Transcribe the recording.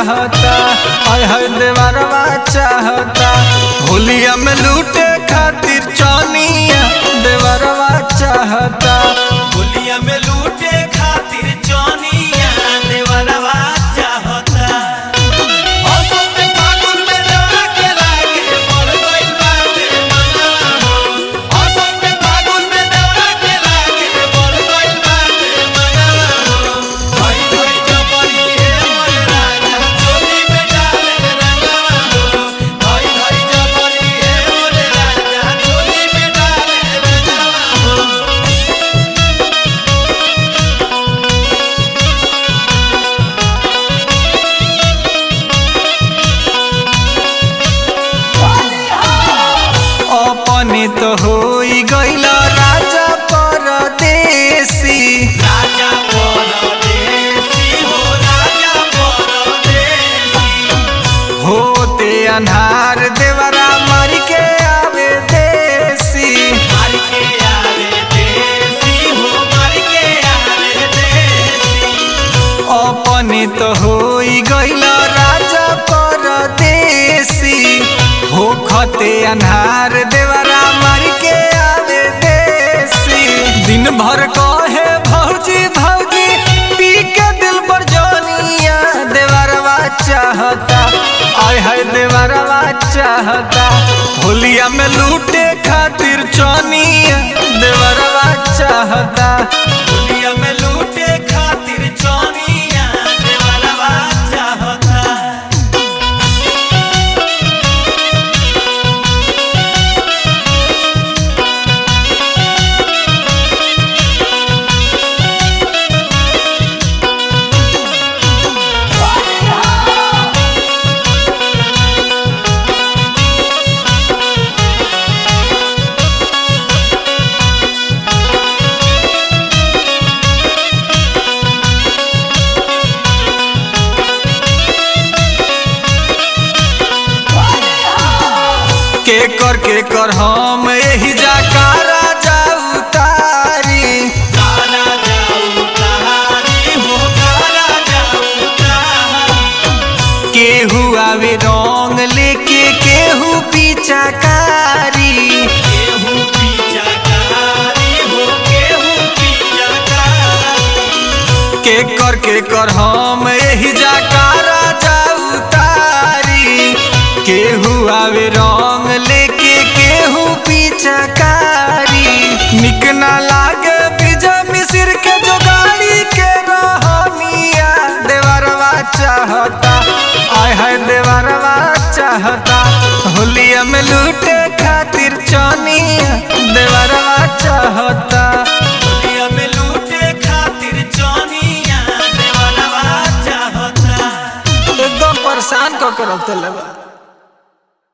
चाहता आय है देवरवा चाहता होलिया में लूटे खातिर चनिया देवरवा चाहता होलिया में लूटे खातिर चनिया देवरवा चाहता औसत में फागुन में दौड़ा के लागे पड़ गइल बाटे मनवा हो औसत में फागुन में दौड़ा के लागे पड़ गइल बाटे मनवा हो भई भई जबरी हे मोरे राजा चोली में डाले रंगवा हो भई भई जबरी हे मोरे राजा चोली में डाले रंगवा हो अपने तो होई गइल राजा परदेसी राजा परदेसी हो राजा परदेसी होते अन्हार देवरा मार के आवे देसी मार के आवे देसी हो मार के आवे देसी अपने तो होई गइल राजा परदेसी हो खते अन्हार देवरा मार के आवे देसी दिन भर कहे भौजी भौजी पी के दिल पर जोनिया देवरवा चाहता आय है देवरवा चाहता होलिया में लूटे खातिर चनिया देवरवा चाहता दुनिया में लूटे खातिर चनिया देवरवा चाहता के कर के कर हम यही जाकारा जाऊ तारी काला जाऊ कहानी हो काला जाऊ कहानी केहू आवे रंग लेके केहू पीछाकारी केहू पीछा कहानी हो केहू पीछा कहानी के कर के कर हम यही जाकारा जाऊ तारी केहू आवे रंग लेके केहू पीछाकारी निक ना लागे बीजा मिसिर के जो गाड़ी के रहनिया देवरवा चाहता आय है देवरवा चाहता होलिया में लूटे खातिर चनिया देवरवा चाहता दुनिया में लूटे खातिर चनिया देवरवा चाहता एकदम परेशान क के रख देले बा